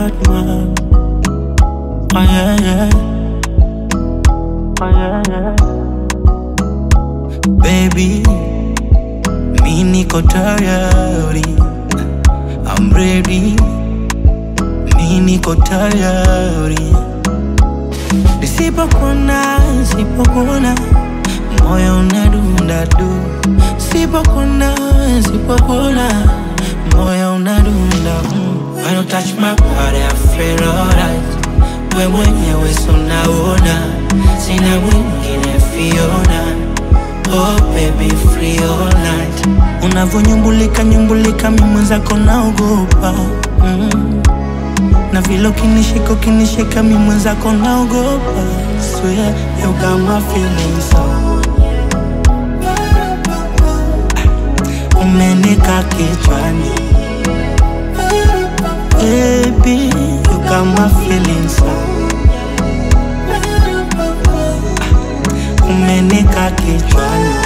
bad man. Oh yeah, yeah. Oh yeah, yeah. Baby, mi niko tayari. I'm ready. Mi niko tayari. Nisipokuona, nisipokuona, moyo unadunda du. Sipokuona, sipokuona, moyo unadunda mm. When you touch my body, I feel alright. We mwenyewe so naona, sina mwingine Fiona. Oh baby, free all night. Unavonyumbulika nyumbulika, mimi mwenzako naogopa mm. Na vile ukinishika ukinishika, mimi mwenzako naogopa. Swear you got my feelings so umenika kichwani Baby, you got my feelings so umenika kichwani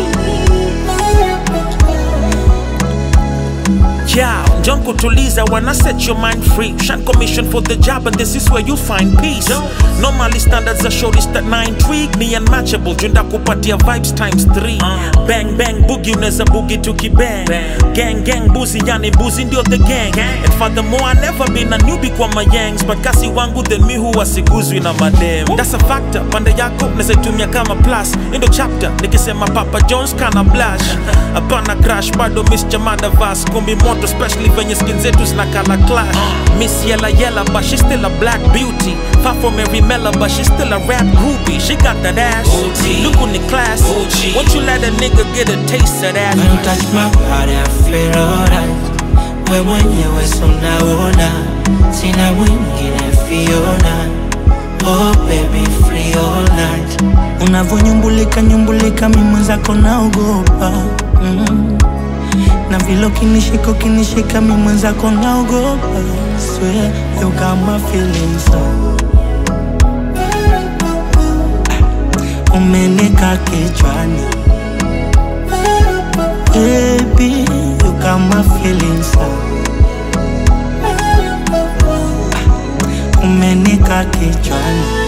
Yeah, don't kutuliza wanna set your mind free. Shan commission for the job, and this is where you find peace. Normally standards are shortest at 9 intrigue ni unmatchable. Junda kupatia vibes times 3. Bang bang boogie unaweza boogie tukibang. Gang gang buzi yani buzi ndio the gang. And furthermore I never been a newbie kwa mayangs, but kasi wangu then mi huwa siguzwi na madem. That's a factor. Pande yako naweza itumia kama plus. Endo chapter nikisema Papa Jones kana blush. Hapana crash bado Miss Chamada Vas kumbi moto especially venye skin zetu zinakala clash. Miss Yella Yella but she still a black beauty. Far from every Mella but she still a rap groupie. She got that ass. OG. Look on the class. OG. Won't you let a nigga get a taste of that? When you touch my body, I feel alright. We mwenyewe so naona, sina mwingine Fiona. Oh baby, free all night. Unavonyumbulika nyumbulika, mimi mwenzako naogopa mm. Na vile ukinishika ukinishika, mimi mwenzako naogopa. Swear you got my feelings so umenika kichwani Baby, you got my feelings so umenika kichwani